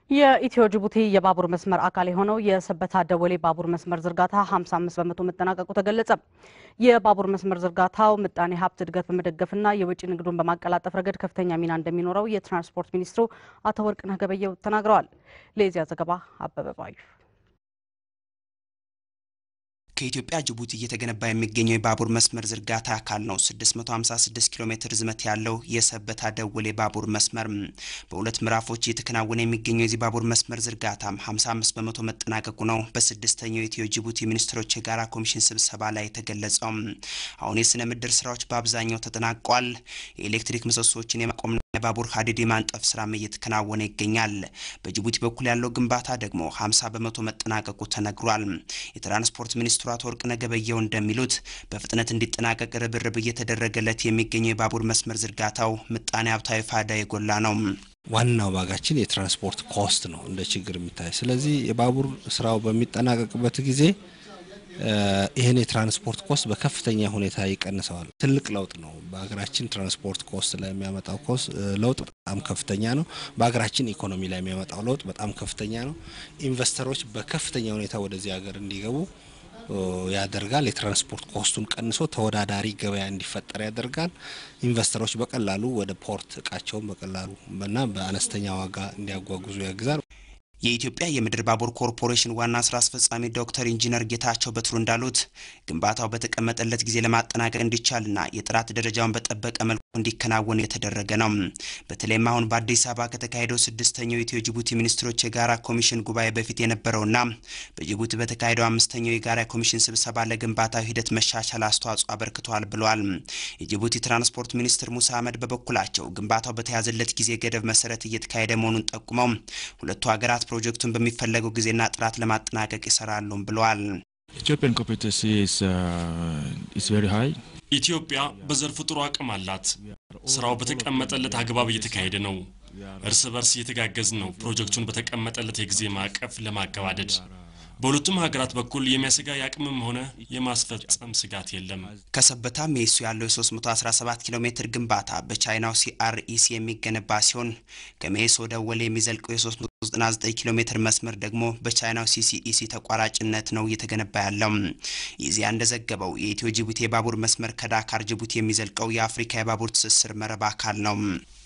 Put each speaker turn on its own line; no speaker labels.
የኢትዮ ጅቡቲ የባቡር መስመር አካል የሆነው የሰበታ ደወሌ ባቡር መስመር ዝርጋታ 55 በመቶ መጠናቀቁ ተገለጸ። የባቡር መስመር ዝርጋታው ምጣኔ ሀብት እድገት በመደገፍና የወጪ ንግዱን በማቀላጠፍ ረገድ ከፍተኛ ሚና እንደሚኖረው የትራንስፖርት ሚኒስትሩ አቶ ወርቅነህ ገበየሁ ተናግረዋል። ለዚያ ዘገባ አበበ ባዩ
ከኢትዮጵያ ጅቡቲ እየተገነባ የሚገኘው የባቡር መስመር ዝርጋታ አካል ነው። 656 ኪሎ ሜትር ርዝመት ያለው የሰበታ ደወሌ ባቡር መስመር በሁለት ምዕራፎች እየተከናወነ የሚገኘው የዚህ ባቡር መስመር ዝርጋታም 55 በመቶ መጠናቀቁ ነው በስድስተኛው የኢትዮ ጅቡቲ ሚኒስትሮች የጋራ ኮሚሽን ስብሰባ ላይ የተገለጸው። አሁን የስነ ምድር ስራዎች በአብዛኛው ተጠናቋል። የኤሌክትሪክ ምሰሶችን የማቆምና የባቡር ሀዲድ የማንጠፍ ስራም እየተከናወነ ይገኛል። በጅቡቲ በኩል ያለው ግንባታ ደግሞ 50 በመቶ መጠናቀቁ ተነግሯል። የትራንስፖርት ሚኒስትሩ አቶ ወርቅነህ ገበየሁ እንደሚሉት በፍጥነት እንዲጠናቀቅ ርብርብ እየተደረገለት የሚገኘው የባቡር መስመር ዝርጋታው ምጣኔ ሀብታዊ ፋይዳ የጎላ ነው።
ዋናው ዋጋችን የትራንስፖርት ኮስት ነው እንደ ችግር የሚታይ። ስለዚህ የባቡር ስራው በሚጠናቀቅበት ጊዜ ይህን የትራንስፖርት ኮስት በከፍተኛ ሁኔታ ይቀንሰዋል። ትልቅ ለውጥ ነው። በሀገራችን ትራንስፖርት ኮስት ላይ የሚያመጣው ኮስት ለውጥ በጣም ከፍተኛ ነው። በሀገራችን ኢኮኖሚ ላይ የሚያመጣው ለውጥ በጣም ከፍተኛ ነው። ኢንቨስተሮች በከፍተኛ ሁኔታ ወደዚህ ሀገር እንዲገቡ ያደርጋል። የትራንስፖርት ኮስቱን ቀንሶ ተወዳዳሪ ገበያ እንዲፈጠር ያደርጋል። ኢንቨስተሮች በቀላሉ ወደ ፖርት እቃቸውን በቀላሉ እና በአነስተኛ ዋጋ እንዲያጓጉዙ ያግዛል።
የኢትዮጵያ የምድር ባቡር ኮርፖሬሽን ዋና ስራ አስፈጻሚ ዶክተር ኢንጂነር ጌታቸው በትሩ እንዳሉት ግንባታው በተቀመጠለት ጊዜ ለማጠናቀቅ እንዲቻልና የጥራት ደረጃውን በጠበቀ መልኩ እንዲከናወን የተደረገ ነው። በተለይም አሁን በአዲስ አበባ ከተካሄደው ስድስተኛው የኢትዮ ጅቡቲ ሚኒስትሮች የጋራ ኮሚሽን ጉባኤ በፊት የነበረውና በጅቡቲ በተካሄደው አምስተኛው የጋራ ኮሚሽን ስብሰባ ለግንባታው ሂደት መሻሻል አስተዋጽኦ አበርክተዋል ብለዋል። የጅቡቲ ትራንስፖርት ሚኒስትር ሙሳ አህመድ በበኩላቸው ግንባታው በተያዘለት ጊዜ ገደብ መሰረት እየተካሄደ መሆኑን ጠቁመው ሁለቱ ሀገራት ፕሮጀክቱን በሚፈለገው ጊዜና ጥራት ለማጠናቀቅ ይሰራሉም ብለዋል።
ኢትዮጵያ በዘርፉ ጥሩ አቅም አላት። ስራው በተቀመጠለት አግባብ እየተካሄደ ነው። እርስ በርስ እየተጋገዝን ነው ፕሮጀክቱን በተቀመጠለት የጊዜ ማዕቀፍ ለማገባደድ። በሁለቱም ሀገራት በኩል የሚያሰጋ የአቅምም ሆነ የማስፈጸም ስጋት የለም።
ከሰበታ ሜሱ ያለው የ317 ኪሎ ሜትር ግንባታ በቻይናው ሲአርኢሲ የሚገነባ ሲሆን ከሜሶ ደወሌ የሚዘልቀው የ399 ኪሎ ሜትር መስመር ደግሞ በቻይናው ሲሲኢሲ ተቋራጭነት ነው እየተገነባ ያለው። ይዚያ እንደዘገበው የኢትዮ ጅቡቲ የባቡር መስመር ከዳካር ጅቡቲ የሚዘልቀው የአፍሪካ የባቡር ትስስር መረብ አካል ነው።